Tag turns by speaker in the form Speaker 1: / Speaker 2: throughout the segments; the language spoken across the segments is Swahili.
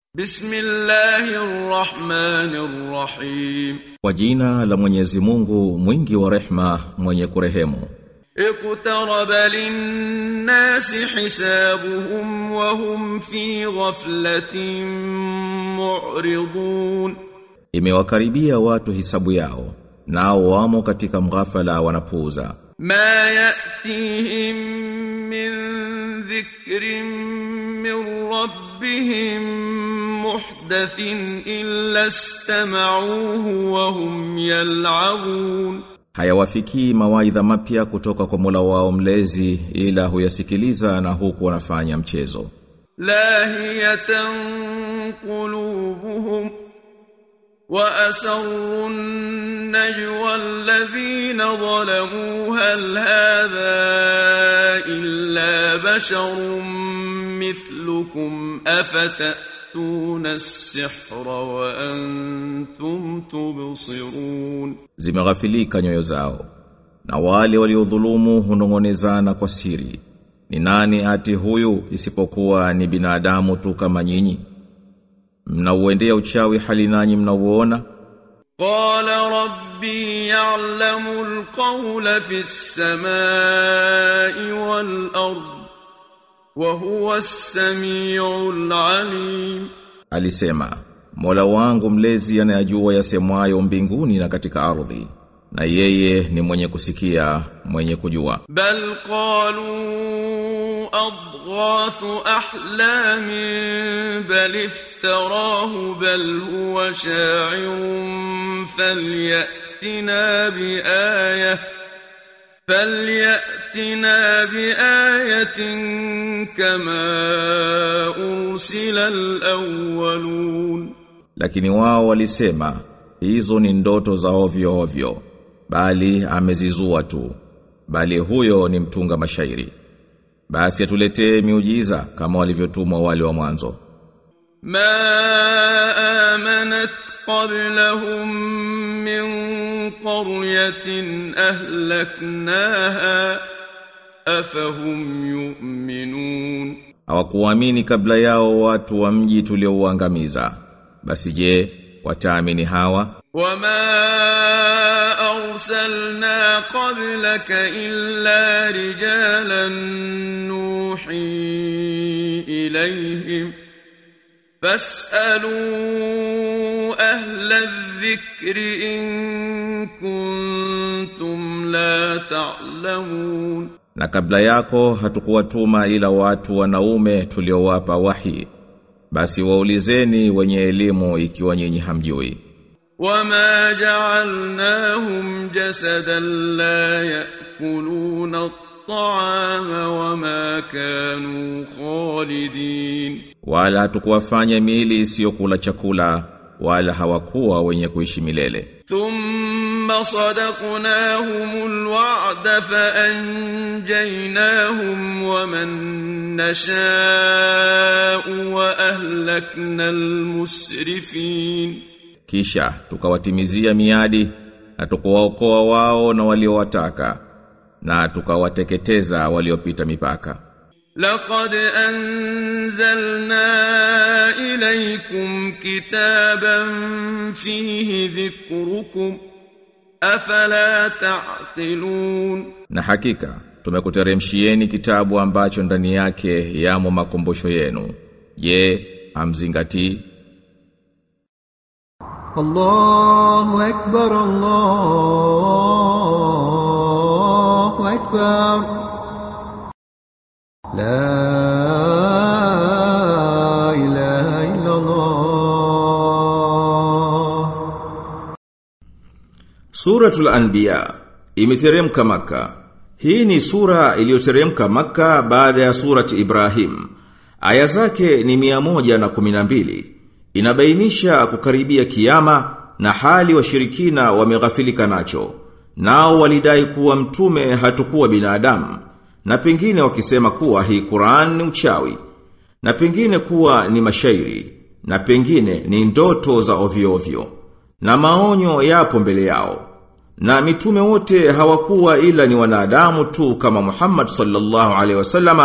Speaker 1: Bismillahirrahmanirrahim.
Speaker 2: Kwa jina la Mwenyezi Mungu mwingi wa rehma mwenye kurehemu.
Speaker 1: Iqtaraba lin-nasi hisabuhum wa hum fi ghaflatin mu'ridun.
Speaker 2: Imewakaribia watu hisabu yao nao wamo katika mghafala wanapuuza.
Speaker 1: Ma ya'tihim min dhikrin min rabbihim muhdathin illa istama'uhu wa hum yal'abun.
Speaker 2: Hayawafikii mawaidha mapya kutoka kwa Mola wao mlezi ila huyasikiliza na huku wanafanya mchezo.
Speaker 1: Lahiyatan qulubuhum وأسروا النجوى الذين ظلموا هل هذا إلا بشر مثلكم أفتأتون السحر وأنتم تبصرون
Speaker 2: Zimeghafilika nyoyo zao na wale waliodhulumu hunongonezana kwa siri. Ni nani ati huyu isipokuwa ni binadamu tu kama nyinyi? mnauendea uchawi hali nanyi mnauona
Speaker 1: qala rabbi ya'lamu al-qawla fi as-samai wal-ard wa huwa as-sami'ul 'alim
Speaker 2: alisema Mola wangu mlezi anayajua yasemwayo mbinguni na katika ardhi na yeye ni mwenye kusikia mwenye kujua
Speaker 1: bal qalu أضغاث أحلام بل افتراه بل هو شاعر فليأتنا بآية فليأتنا بآية كما أرسل الأولون
Speaker 2: lakini wao walisema hizo ni ndoto za ovyo ovyo bali amezizua tu bali huyo ni mtunga mashairi basi atuletee miujiza kama walivyotumwa wale wa mwanzo
Speaker 1: ma amanat qablahum min qaryatin ahlaknaha afahum yu'minun
Speaker 2: hawakuamini kabla yao watu wa mji tuliouangamiza basi je wataamini hawa
Speaker 1: وما أرسلنا قبلك إلا رجالا نوحي إليهم فاسألوا أهل الذكر إن كنتم لا تعلمون
Speaker 2: na kabla yako hatukuwatuma ila watu wanaume tuliowapa wahi basi waulizeni wenye elimu ikiwa nyinyi hamjui
Speaker 1: wama ja'alnahum jasadan la ya'kuluna at-ta'ama wama kanu khalidin
Speaker 2: wala hatukuwafanya miili isiyokula chakula wala hawakuwa wenye kuishi milele
Speaker 1: thumma sadaqnahumul wa'da fa anjaynahum wa man nasha'u wa ahlakna al-musrifin
Speaker 2: kisha tukawatimizia miadi na tukawaokoa wao na waliowataka na tukawateketeza waliopita mipaka
Speaker 1: لقد أنزلنا إليكم كتابا فيه ذكركم أفلا تعقلون
Speaker 2: na hakika tumekuteremshieni kitabu ambacho ndani yake yamo makumbusho yenu je amzingatii
Speaker 3: الله أكبر الله أكبر لا إله إلا الله
Speaker 2: Suratul Anbiya imeteremka Maka. Hii ni sura iliyoteremka Maka baada ya surati Ibrahim. Aya zake ni mia moja na kuminambili. Inabainisha kukaribia kiyama na hali washirikina wameghafilika nacho. Nao walidai kuwa mtume hatukuwa binadamu na pengine wakisema kuwa hii Qur'an ni uchawi na pengine kuwa ni mashairi na pengine ni ndoto za ovyo ovyo na maonyo yapo mbele yao na mitume wote hawakuwa ila ni wanadamu tu kama Muhammad sallallahu alaihi wasallama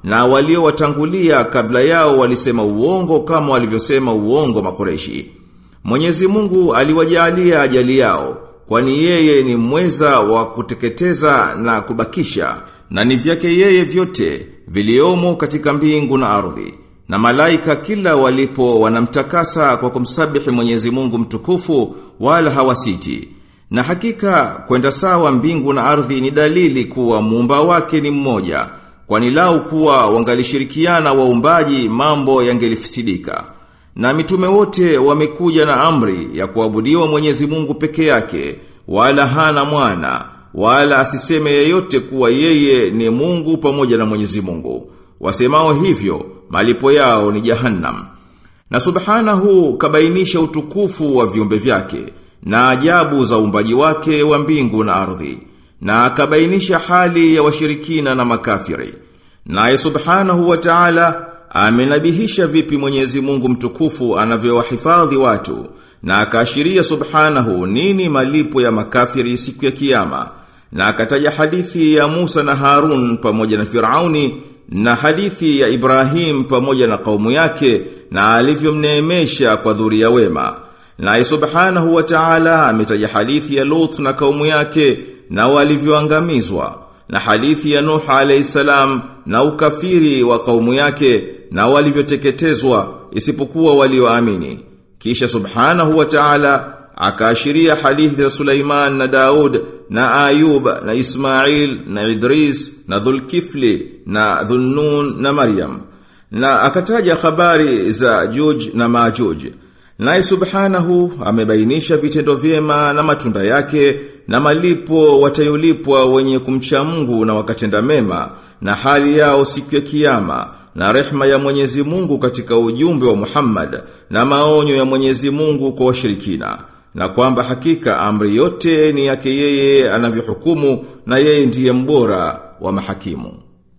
Speaker 2: na waliowatangulia kabla yao walisema uongo kama walivyosema uongo makoreshi. Mwenyezi Mungu aliwajalia ajali yao, kwani yeye ni mweza wa kuteketeza na kubakisha, na ni vyake yeye vyote viliomo katika mbingu na ardhi. Na malaika kila walipo wanamtakasa kwa kumsabihi Mwenyezi Mungu mtukufu wala hawasiti. Na hakika kwenda sawa mbingu na ardhi ni dalili kuwa muumba wake ni mmoja, kwani lau kuwa wangalishirikiana waumbaji mambo yangelifisidika. Na mitume wote wamekuja na amri ya kuabudiwa Mwenyezi Mungu peke yake, wala hana mwana, wala asiseme yeyote kuwa yeye ni Mungu pamoja na Mwenyezi Mungu. Wasemao hivyo, malipo yao ni jahannam. Na subhanahu kabainisha utukufu wa viumbe vyake na ajabu za uumbaji wake wa mbingu na ardhi na akabainisha hali ya washirikina na makafiri. Naye subhanahu wa ta'ala amenabihisha vipi Mwenyezi Mungu mtukufu anavyowahifadhi watu na akaashiria subhanahu nini malipo ya makafiri siku ya kiyama na akataja hadithi ya Musa na Harun pamoja na Firauni na hadithi ya Ibrahim pamoja na kaumu yake na alivyomneemesha kwa dhuria wema. Naye subhanahu wa ta'ala ametaja hadithi ya Lut na kaumu yake na walivyoangamizwa na hadithi ya Nuh alayhi salam na ukafiri wa kaumu yake na walivyoteketezwa isipokuwa walioamini. Kisha subhanahu wa ta'ala akaashiria hadithi za Sulaiman na Daud na Ayub na Ismail na Idris na Dhulkifli na Dhunnun na Maryam na akataja habari za Juj na Majuj. Naye subhanahu amebainisha vitendo vyema na matunda yake na malipo watayolipwa wenye kumcha Mungu na wakatenda mema na hali yao siku ya kiyama na rehma ya Mwenyezi Mungu katika ujumbe wa Muhammad na maonyo ya Mwenyezi Mungu kwa washirikina na kwamba hakika amri yote ni yake yeye anavyohukumu na yeye ndiye mbora wa mahakimu.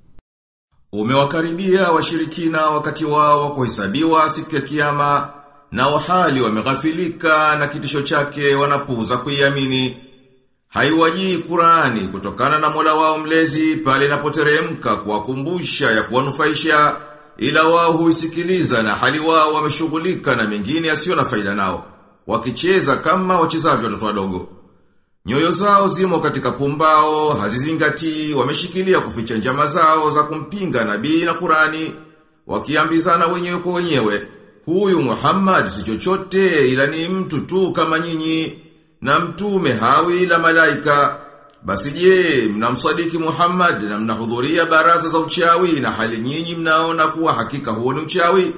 Speaker 2: Umewakaribia washirikina wakati wao wa kuhesabiwa siku ya kiyama na wahali wameghafilika na kitisho chake wanapuuza kuiamini. Haiwajii Qurani kutokana na Mola wao mlezi pale inapoteremka kuwakumbusha ya kuwanufaisha ila wao huisikiliza na hali wao wameshughulika na mengine yasiyo na faida nao wakicheza kama wachezavyo watoto wadogo. Nyoyo zao zimo katika pumbao, hazizingatii, wameshikilia kuficha njama zao za kumpinga nabii na Qurani, wakiambizana wenyewe kwa wenyewe, huyu Muhammad si chochote ila ni mtu tu kama nyinyi, na mtume hawi ila malaika. Basi je, mnamsadiki Muhammad na mnahudhuria baraza za uchawi na hali nyinyi mnaona kuwa hakika huo ni uchawi?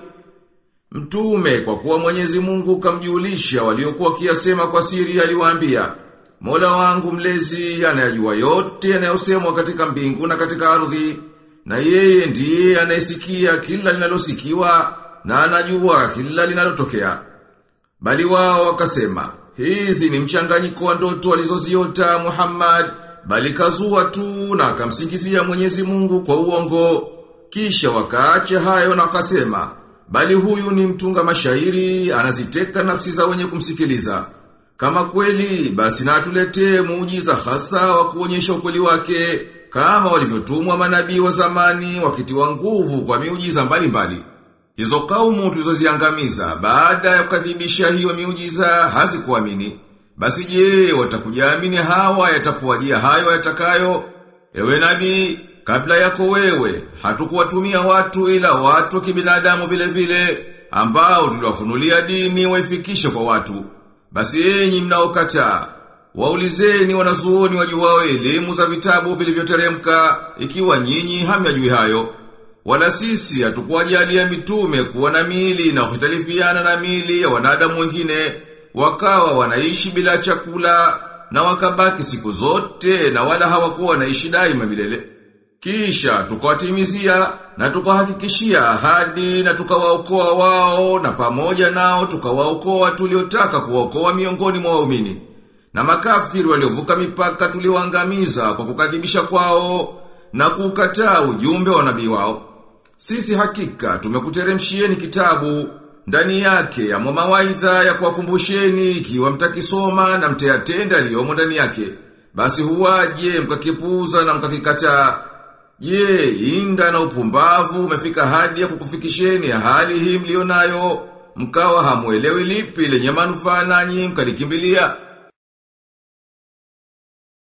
Speaker 2: Mtume kwa kuwa Mwenyezi Mungu kamjulisha waliokuwa kiasema kwa siri aliwaambia, Mola wangu mlezi anayajua yote yanayosemwa katika mbingu na katika ardhi, na yeye ndiye anayesikia kila linalosikiwa na anajua kila linalotokea. Bali wao wakasema, hizi ni mchanganyiko wa ndoto alizoziota Muhammad, bali kazua tu na akamsingizia Mwenyezi Mungu kwa uongo. Kisha wakaacha hayo na wakasema, bali huyu ni mtunga mashairi, anaziteka nafsi za wenye kumsikiliza. Kama kweli, basi na atuletee muujiza hasa wa kuonyesha ukweli wake, kama walivyotumwa manabii wa zamani wakitiwa nguvu kwa miujiza mbalimbali. Hizo kaumu tulizoziangamiza baada ya kukadhibisha hiyo miujiza hazikuamini. Basi je, watakujaamini hawa yatakuwajia hayo yatakayo? Ewe nabii, kabla yako wewe, hatukuwatumia watu ila watu wa kibinadamu vile vile, ambao tuliwafunulia dini waifikishe kwa watu. Basi enyi mnaokataa, waulizeni wanazuoni wajuwao elimu za vitabu vilivyoteremka, ikiwa nyinyi hamyajui hayo. Wala sisi hatukuwajalia mitume kuwa na miili na kuhitalifiana na miili ya wanadamu wengine, wakawa wanaishi bila chakula na wakabaki siku zote na wala hawakuwa wanaishi daima milele. Kisha tukawatimizia na tukawahakikishia ahadi na tukawaokoa wao na pamoja nao tukawaokoa tuliotaka kuwaokoa miongoni mwa waumini. Na makafiri waliovuka mipaka tuliwaangamiza kwa kukadhibisha kwao na kukataa ujumbe wa nabii wao. Sisi hakika tumekuteremshieni kitabu ndani yake ya mawaidha ya kuwakumbusheni ikiwa mtakisoma na mtayatenda yaliyomo ndani yake. Basi huwaje mkakipuuza na mkakikataa Je, inda na upumbavu umefika hadi ya kukufikisheni hali hii mlionayo, mkawa hamuelewi lipi lenye manufaa nanyi mkalikimbilia.